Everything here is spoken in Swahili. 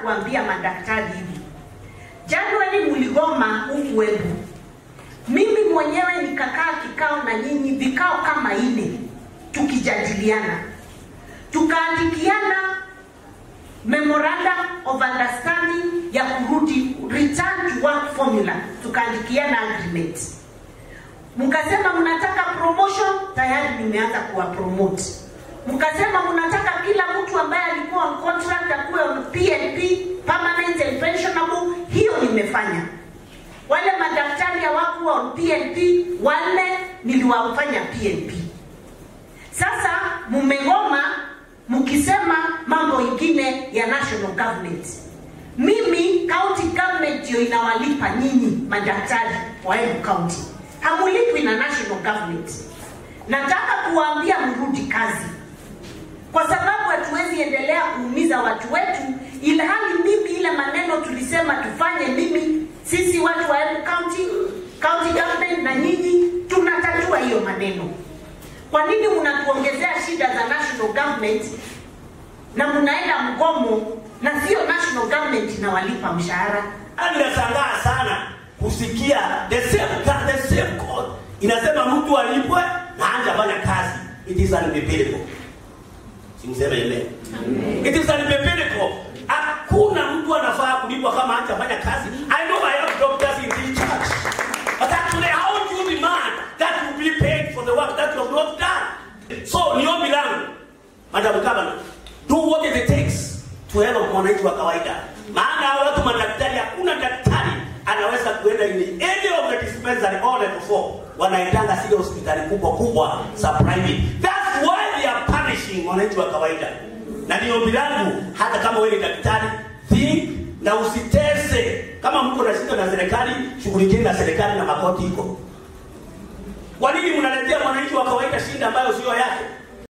kuambia madaktari hivi, Januari mligoma huku webu, mimi mwenyewe nikakaa kikao na nyinyi vikao kama ine, tukijadiliana, tukaandikiana memorandum of understanding ya kurudi return to work formula, tukaandikiana agreement. Mkasema mnataka promotion, tayari nimeanza kuwa promote. Mkasema mnataka kila mtu ambaye alikuwa on contract akuwe on PNP, permanent and pensionable, hiyo nimefanya. Wale madaktari hawakuwa on PNP, wale niliwafanya PNP. Sasa mmegoma mkisema mambo ingine ya national government. Mimi county government ndio inawalipa nyinyi madaktari wa Embu County, hamulipwi na national government. Nataka kuwaambia mrudi kazi, kwa sababu hatuwezi endelea kuumiza watu wetu, ilhali mimi ile maneno tulisema tufanye, mimi sisi watu wa Embu County, county government na nyinyi tunatatua hiyo maneno. Kwa nini mnatuongezea shida za national government na mnaenda mgomo na sio national government inawalipa mshahara? Ninashangaa sana kusikia the same God, the same God inasema mtu alipwe na hajafanya kazi. It is unbiblical. Simseme amen. It is unbiblical. Hakuna mtu anafaa kulipwa kama hajafanya kazi. I know I have doctors in this church. But actually how do you demand that you be paid for the work that you have not done? So ni ombi langu Madam Governor, do what it takes to help mwananchi wa kawaida. Maana hao watu madaktari, hakuna daktari anaweza kuenda in any of the dispensary all level 4 wanaendanga zile hospitali kubwa kubwa za private. That's why they are punishing mwananchi wa kawaida. Na ni ombi langu, hata kama wewe ni daktari, think na usitese. Kama mko na shida na serikali, shughulikieni na serikali na makoti iko. Kwa nini mnaletea mwananchi wa kawaida shida ambayo sio yake?